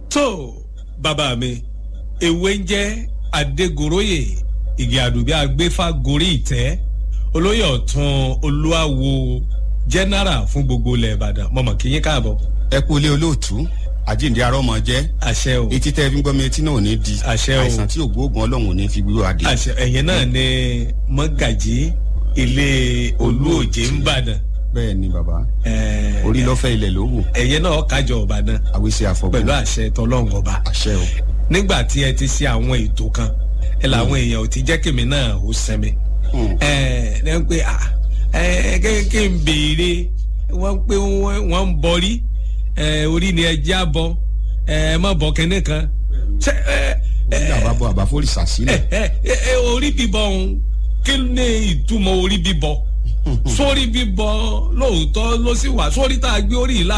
tó bàbá mi ewé ń jẹ́ adégoróyè ìgè àdùbí agbéfà gorí ìtẹ́ olóyè ọ̀tún olúwawo jẹ́nẹ́rà fún gbogbo ilẹ̀ ìbàdàn mọ̀mọ́ kí yín káàbọ̀. ẹ kú ilé olóòtú àjíǹde arọ́mọ jẹ́ àṣẹ o etí tẹ́ fi ń gbọ́ mi etí náà ò ní di Àṣẹ o. àìsàn tí ògbóògùn ọlọ́run ò ní fi gbúrò adé. àṣẹ ẹ̀yìn náà ni mọ́gàjí ilé olúòjé ń bàdàn bẹ́ẹ̀ ni bàbá Ẹ̀, orí lọ́fẹ́ ilẹ̀ ló wù ẹ̀yìn náà kájọ ọ̀bàdàn àwísí àfọ̀gbọ́n pẹ̀lú àṣẹ tọlọ́run ọba àṣẹ o nígbà tí ẹ ti ṣe àwọn ètò kan ẹ làwọn èèyàn ò ti jẹ́ kèmí náà ó sẹ́mi Hmm. ẹ ẹ ń pè à ẹ kéèké ń béèrè wọ́n ń pè wọ́n ń bọrí ẹ orí ni ẹ já bọ ẹ má bọ kẹ́ne kan ṣe ẹ ẹ orí àbábọ̀ àbáfórìṣà sílẹ̀ ẹ ẹ ẹ orí bíbọ ọ̀hún kí ni ìtumọ̀ orí bíbọ sórí bíbọ lóòótọ́ ló sì wà sórí tá a gbé orí ìlà